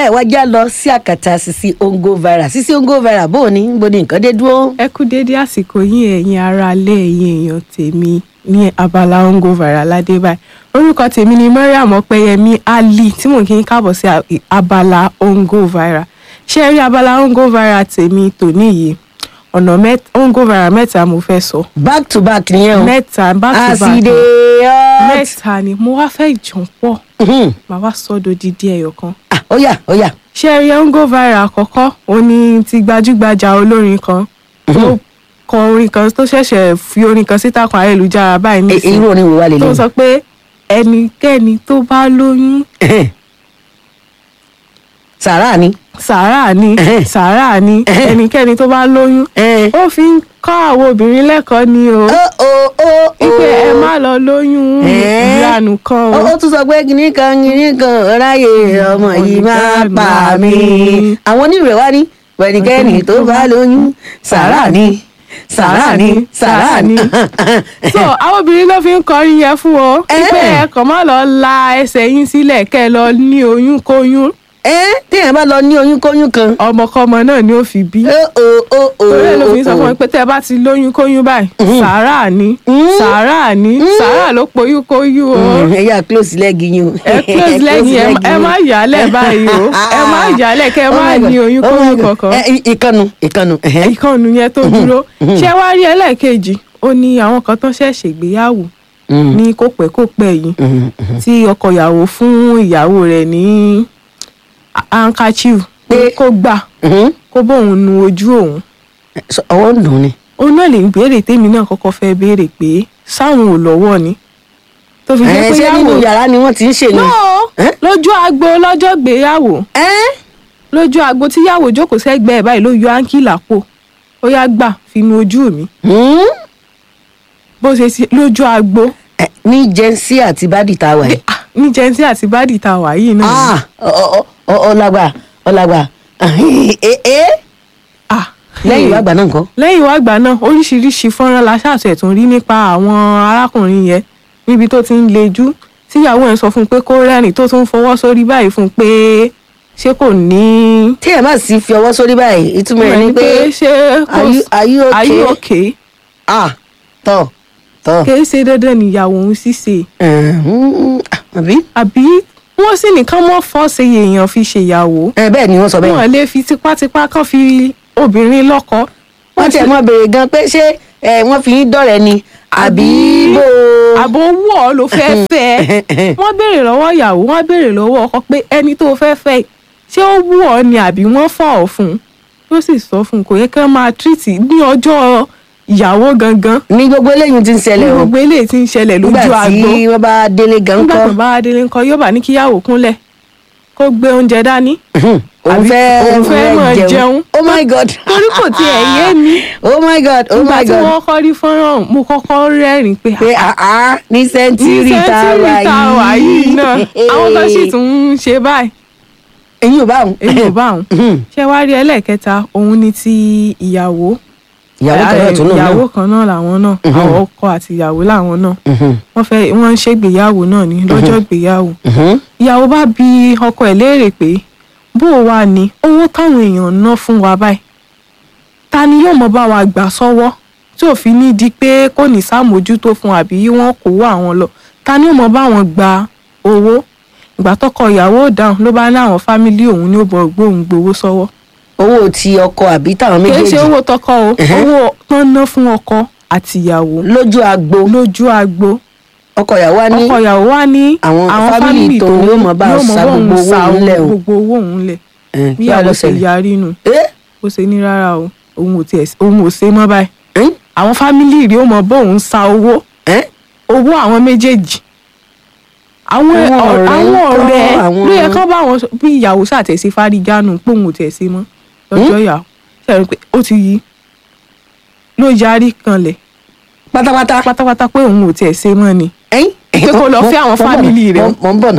ẹ wá já lọ sí àkàtà Sisi Ongo Viral Sisi Ongo Viral bó o ní bó ni nǹkan dé dúró. ẹ kú dédé àsìkò yín ẹ̀yin ará ilé ẹ̀yin èèyàn tèmi ní abala Ongo Viral ládé báyìí orúkọ tèmi ni Mariam Ọpẹ́yẹmí Ali tí mò ń kí n káàbọ̀ sí a- abala Ongo Viral ṣé ẹ rí abala Ongo Viral tèmi tòní yìí ọ̀nà mẹ́ta Ongo Viral mẹ́ta mo fẹ́ sọ back to back nìyẹn o. mẹ́ta back to back àsìdè ọ́. mẹ́ta ni mo wá fẹ́ jàn pọ̀ Mhm. màá wá sọ́dọ̀ dídí ẹyọ kan Ah, ó yá ó yá. ṣé ẹ rí Ongo Viral àkọ́kọ́ ó ní ti gbajúgbajà olórin kan tó kọ orin kan tó ṣẹ̀ṣẹ̀ fi orin kan síta kan ayélujára báyìí E- nísìnyí irú orin wo wà lè tó lè. sọ pé ẹnikẹ́ni tó bá lóyún sàrà ni. sàárà ni sàárà ni ẹnikẹ́ni tó bá lóyún Eh. ó fi ń kọ́ àwọn obìnrin lẹ́kọ̀ọ́ ni o ó ó ó ó. wípé ẹ má lọ lóyún Eh. ìlànà kan ó o ó tún sọ pé kìnnì kan kìnnì kan ráyè ọmọ yìí máa pa mí. àwọn onírè wá ní pẹ̀lúkẹ́ni tó bá lóyún sàrà ni sàrà ni sàrà ni. so àwọn obìnrin ló fi ń kọrin yẹn fún o wípé Eh. ẹ kàn má lọ la ẹsẹ̀ yín sílẹ̀ kẹ́ ẹ lọ ní oyún kóyún ẹ téèyàn bá lọ ní oyún kóyún kan. ọmọkọ́mọ náà ni ó fi bí. ó ó ó ó torí ẹ̀ ló fi ń sọ ó, fún ó. mi pé tẹ́ ẹ bá ti lóyún kóyún báyìí sàárà ni Mm. sàárà ni sàárà ló poyún kóyún o Mm, ẹ yà close leg yín o. ẹ close lẹ́yìn ẹ ẹ má yálẹ̀ báyìí o ẹ má yálẹ̀ kẹ́ ẹ Oh má my God, ní oyún oh my kóyún God. kankan Ẹ, ì- ìkànnù ìkànnù. ẹhẹ́. ìkànnù yẹn tó dúró ṣé wàá rí ẹlẹ́ẹ̀kejì ó ní àwọn kan tó ṣẹ̀ṣẹ̀ gbéyàwó Mm, ní kópẹ́kópẹ́ yìí mm, mm. tí ọkọ ìyàwó fún ìyàwó rẹ̀ ní handkerchief pé Pé- kó gbà Mhm. kó bóun nu ojú òun So, ọwọ́ ń dùn ni. òun náà lè béèrè tèmi náà kọ́kọ́ fẹ́ béèrè pé sáwọn ò lọ́wọ́ ni tó fi jẹ́ ẹ pé ṣé nínú yàwó yàrá ni wọ́n ti ń ṣe ni. náà Eh? lójú agbo lọ́jọ́ gbéyàwó ẹ́ lójú agbo tíyàwó jókòó sẹ́gbẹ́ ẹ̀ báyìí ló yọ áńkì lápò ó yá gbà fi nu ojú mi Hmm? bó ṣe ṣe lójú agbo Ẹ, ní jẹ́nsí àti bádì tá a wà yìí. Ah, ní jẹ́nsí àti bádì tá a wà yìí náà ni. Ah, ọ- ọ- ọ- ọlágbà ọlágbà ẹ ẹ Ah, lẹ́yìn ìwà àgbà náà nǹkan. lẹ́yìn ìwà àgbà náà oríṣiríṣi fọ́nrán la ṣàṣẹ̀ tún rí nípa àwọn arákùnrin yẹn níbi tó ti ń lejú tíyàwó ẹ̀ sọ fún un pé kó rẹ́rìn tó tún fọwọ́ sórí báyìí fún un pé ṣé kò ní. tí ẹ má sì fi ọwọ́ sórí báyìí ìtumọ̀ ẹ̀ ni pé ṣé kò are you- are you are you okay? okay? ah tọ̀ tọ̀ kì í ṣe dandan níyàwó òun ṣíṣe ẹ̀hún, àbí àbí wọ́n sì nìkan mọ́ fọ́ọ̀ṣe èèyàn fi ṣèyàwó ẹ bẹ́ẹ̀ ni wọ́n sọ bẹ́ẹ̀. wọn lè fi tipátipá kan fi obìnrin lọ́kọ. wọ́n tiẹ̀ mọ́ béèrè gan pé ṣé ẹ, wọ́n fi yín dọ̀rẹ́ ni àbí bó àbò wọ̀ ọ́ ló fẹ́ fẹ́ ẹ. wọ́n béèrè lọ́wọ́ ìyàwó wọ́n béèrè lọ́wọ́ ọkọ pé ẹni tó fẹ́ fẹ́ ṣé ó wù ọ́ ni àbí wọ́n fà ọ́ fún un yóò sì sọ fún un kò yẹ kí wọ́n máa tírìtì ní ọjọ́ ìyàwó gangan ní gbogbo eléyìí ti ń ní ṣẹlẹ̀ o gbogbo eléyìí tí ń ṣẹlẹ̀ lójú nígbà agbo tí wọ́n bá délé gan nígbà kọ́ tó bá délé ńkọ́ yóò bá ní kíyàwó kúnlẹ̀ kó gbé oúnjẹ dání òun àbí fẹ́ òun fẹ́ máa jẹun. oh my god torí kò tiẹ̀ yé mi oh my god oh nígbà my tí god wọ́n kọ́ rí fọ́nrán mo kọ́kọ́ rẹ́rìn pé pé àá ní ní sẹ́ńtírì tá a wà sẹ́ńtírì tá a wà yìí náà àwọn kan sì yìí tún ń ṣe báyìí eyín ò bá òun èyí ò bá òun ṣé wàá rí ẹlẹ́ẹ̀kẹta òun ni ti ìyàwó ìyàwó kan náà tún náà ìyàwó kan náà làwọn náà àwọn ọkọ àti ìyàwó làwọn náà náà wọ́n fẹ́ wọ́n ń ṣègbéyàwó náà ní lọ́jọ́ ìgbéyàwó ìyàwó bá bi ọkọ ẹ̀ léèrè pé bó o wà ní owó táwọn èèyàn ń ná fún wa báyìí ta ni yóò mọ bá wa gbà sọ́wọ́ tí ò fi ní di pé kò ní sàmójútó fún àbí wọn kò wá àwọn lọ ta ni yóò mọ bá wọn gba owó ìgbà tọkọ ìyàwó ò dáhùn ló bá ní àwọn fámílì òun ní ó bọ gbóhùn gbowó sọ́wọ́ owó ti ọkọ àbí táwọn kì í ṣe méjèèjì owó tọkọ o owó tán ná fún ọkọ àti ìyàwó lójú agbo lójú agbo ọkọ ìyàwó wa ní ọkọ ìyàwó wa ní àwọn fámìlì tó ní ó mọ bá yóò mọ sa bá òun gbogbo owó sa òun lẹ̀ o. gbogbo owó òun lẹ̀ ẹ̀, bí kí wàá lọ àwọn ṣe ṣẹlẹ̀ yarí nù ẹ́ ó ṣe ní rárá o òun ò tiẹ̀ òun ò ṣe mọ́ báyìí ẹ́ àwọn fámìlì rí ó mọ bá òun sa owó ẹ́ owó àwọn méjèèjì àwọn Àwọn ọ̀rẹ́ ọ̀rẹ́ àwọn ńkọ́? ọ̀rẹ́ Àwọn- ló yẹ kán bá wọn sọ- bí ìyàwó ṣàtẹ̀sí fárígánù pé òun ò tiẹ̀ ṣe mọ́ lọ́jọ́ ìyàwó ṣe rí i pé ó ti yí ló yarí kanlẹ̀ pátápátá pátápátá pé òun ò tiẹ̀ ṣe mọ́ ni ẹ̀yìn Pé kó lọ fẹ́ àwọn Mo- mo ń bọ̀ fámìlì náà, rẹ̀. mo- mo ń bọ̀ náà.